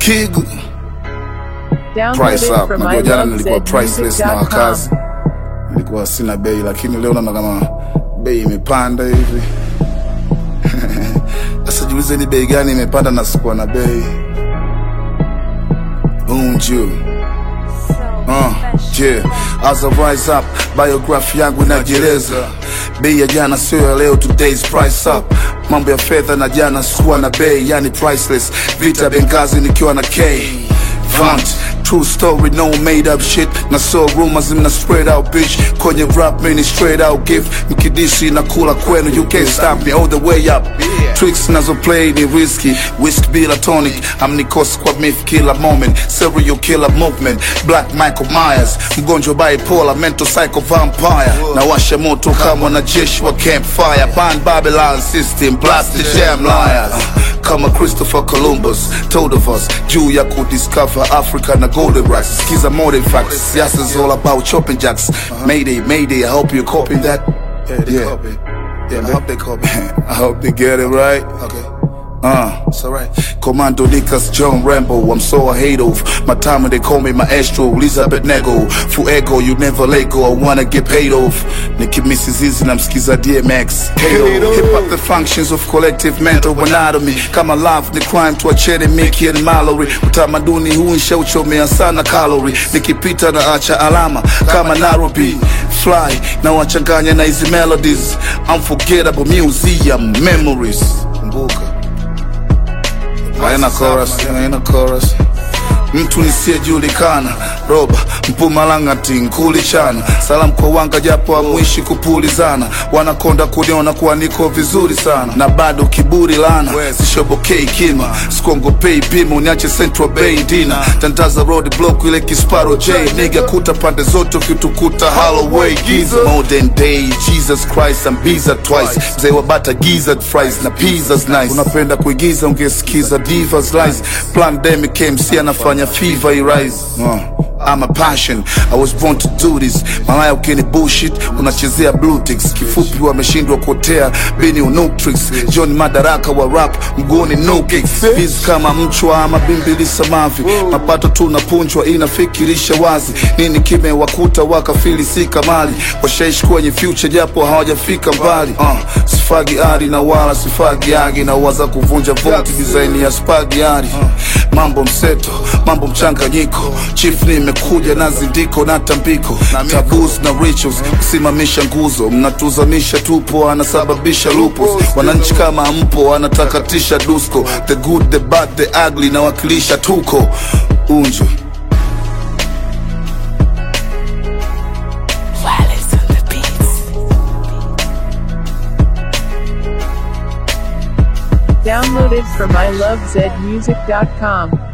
Kigu Download price it up. from Najua jana nilikuwa priceless na ilovezmusic.com. wakazi, nilikuwa sina bei, lakini leo naona kama bei imepanda hivi. Sasa jiulize ni bei gani imepanda na sikuwa na bei. Unju Uh, yeah. As I rise up, biography yangu inajieleza. Bei ya jana sio ya leo, today's price up. Mambo ya fedha na jana sikuwa na bei, yani priceless. Vita Benghazi nikiwa na K. Vant, true story, no made up shit. Na so rumors mna spread out bitch. Kwenye rap mini straight out gift. Mkidishi na kula kwenu, you can't stop me all the way up. Tricks nazo play ni risky. Whisk bila tonic. Amnikosi kwa myth killer moment. Serial killer movement. Black Michael Myers. Mgonjwa bipolar, mental psycho vampire. Na washa moto kama wanajeshi wa campfire. Ban Babylon system, blast the jam liars. Kama Christopher Columbus told of us juu ya kudiscover Africa na golden rice. Skiza modern facts. Siasa is all about chopping jacks. Mayday, mayday. I hope you're copying that. Yeah, they Yeah. copy. Yeah, I hope they copy. I hope they get it right. Okay, Uh. it's alright. Commando Nikas John Rambo, I'm so I hate of My time when they call me maestro, Elizabeth Nego Fuego, you never let go, I wanna get paid off Nicki Mrs. na msikiza DMX Kato, hip hop the functions of collective mental anatomy Kama love ni crime tuachene Mickey and Mallory Utamaduni huu nshauchomea sana calorie Nikipita na acha alama kama Nairobi Fly, na wachanganya na hizi melodies Unforgettable museum memories Kumbuka haina chorus, haina chorus. Mtu nisiyejulikana roba mpumalangati nkulichana salam kwa wanga japo amwishi kupulizana wanakonda kuniona kuwa niko vizuri sana na bado kiburi lana sishobokei kima skongopei pima uniache central bay dina tandaza road block ile kisparo j niga kuta pande zote ukitukuta holloway giza modern day jesus christ I'm biza twice mzee wa bata gizzard fries na pizzas nice unapenda kuigiza ungesikiza divas lies pandemic MC anafanya fever irise uh. I'm a passion, I was born to do this Malaya ukini bullshit, unachezea blue ticks Kifupi wameshindwa kuotea, bini unutrix John Madaraka wa rap, mguuni no kicks Biz kama mchwa ama bimbili samavi Mapato tunapunjwa inafikirisha wazi Nini kimewakuta wakafili si kamali Washaishi kwenye future japo hawajafika mbali uh, Sifagi ari na wala sifagi agi Na waza kuvunja voti design ya spagi ari Mambo mseto, mambo mchanganyiko Chief nimekuja na zindiko na tambiko Taboos na rituals, kusimamisha nguzo Mnatuzamisha tupo, anasababisha lupus Wananchi kama mpo, anatakatisha dusko The good, the bad, the ugly, nawakilisha tuko Unju Wallace on the beats. Downloaded from ilovezmusic.com.